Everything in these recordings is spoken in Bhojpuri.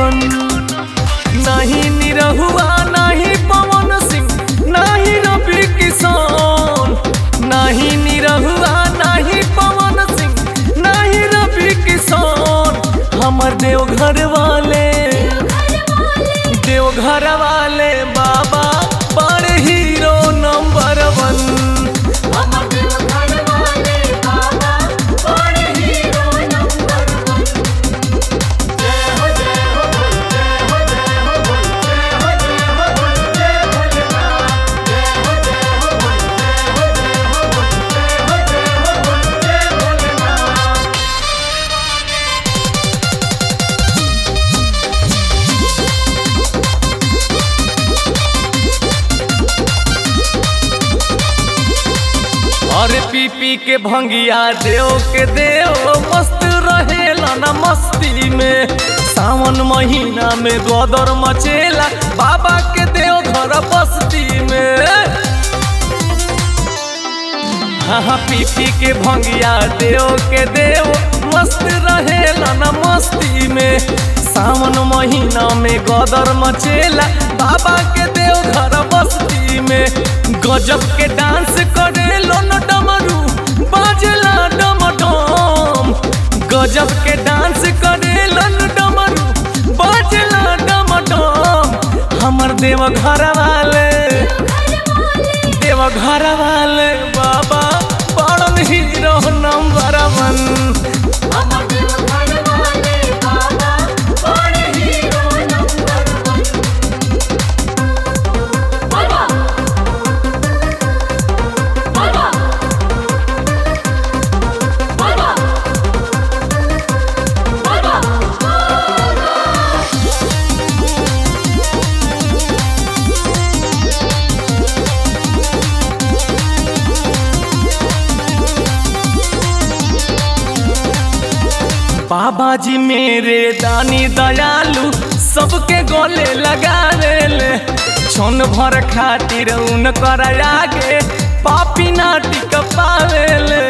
वन नहीं निरहुआ नहीं पवन सिंह नहीं रवि किशन नहीं निरहुआ नहीं पवन सिंह नहीं रवि किशन हमर देवघर वाले देवघर वाले बाबा बड़ हीरो नंबर वन हमर देवघर वाले बाबा बड़े हीरो नंबर वन जय हो जय हो बोल जय हो जय हो बोल जय हो जय हो बोल जय भोलेनाथ जय हो जय हो बोल जय हो जय हो बोल जय हो जय हो बोल जय भोलेनाथ अरे पी पी के भंगिया देव के देव मस्त रहेला ना मस्ती में सावन महीना में गोदर मचेला बाबा के देव घर बस्ती में हाँ हाँ पी पी के भंगिया देव के देव मस्त रहेला ना मस्ती में सावन महीना में गदर मचेला बाबा के देव घर बस्ती में गजब के डांस करे न डमरू बाजला डमडम गजब के डांस करे न डमरू बाजला डमडम हमर देव घर वाले देव घर वाले बाबा बड़न हीरो नंबर वन हमर देवघर वाले बाबा बड़े हीरो नंबर वन बाबा बाबा बाबा बाबा बाबा जी मेरे दानी दयालु सबके गले लगा ले छन भर खातिर उनकर आगे पापी नाटी पावेले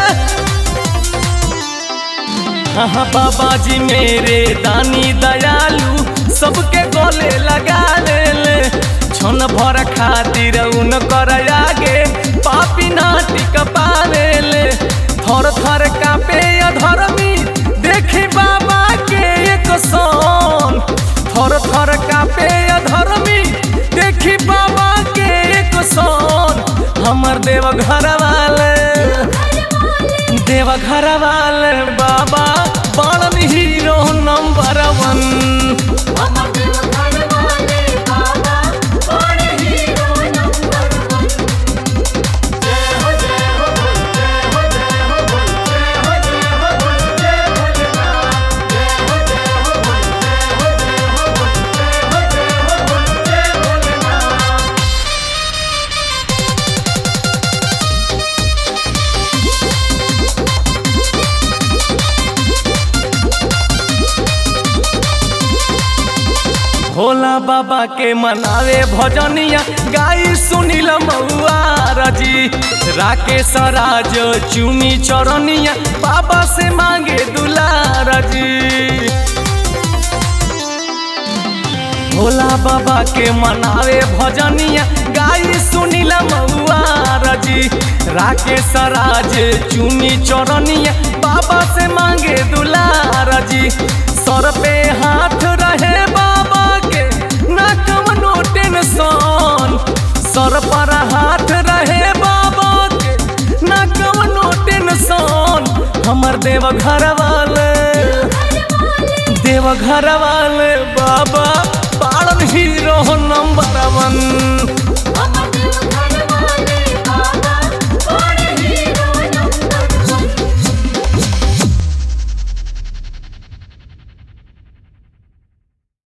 हाँ बाबा जी मेरे दानी दयालु सबके गले लगा ले छन भर खातिर उनकर आगे पापी नाटी पावेले थर थर कापे अधर्मी देखी बाबा के एक सन थर थर कापे अधर्मी देखी बाबा के एक सन हमर देव घर वाले देव घर वाले बाबा बड़न हीरो नंबर वन हमर देवघर वाले बाबा बड़े हीरो नंबर वन जय हो जय हो बोल जय हो जय हो बोल जय हो जय हो बोल जय भोलेनाथ जय हो जय हो बोल जय हो जय हो बोल जय हो जय हो बोल जय भोलेनाथ भोला बाबा के मनावे भजनिया गाई सुनील मऊआ रजी राकेश राज चुमी चरनिया बाबा से मांगे दुलार जी भोला बाबा के मनावे भजनिया गाई सुनील मऊआ रजी राकेश राज चुनी चरनिया बाबा से मांगे दुलार जी सर पे हाथ रहे बाबा के ना कवनो टेंशन सर पर हाथ रहे बाबा के ना कवनो टेंशन हमर देव घर वाले देव घर वाले बाबा पालन हीरो नंबर वन हमर देवघर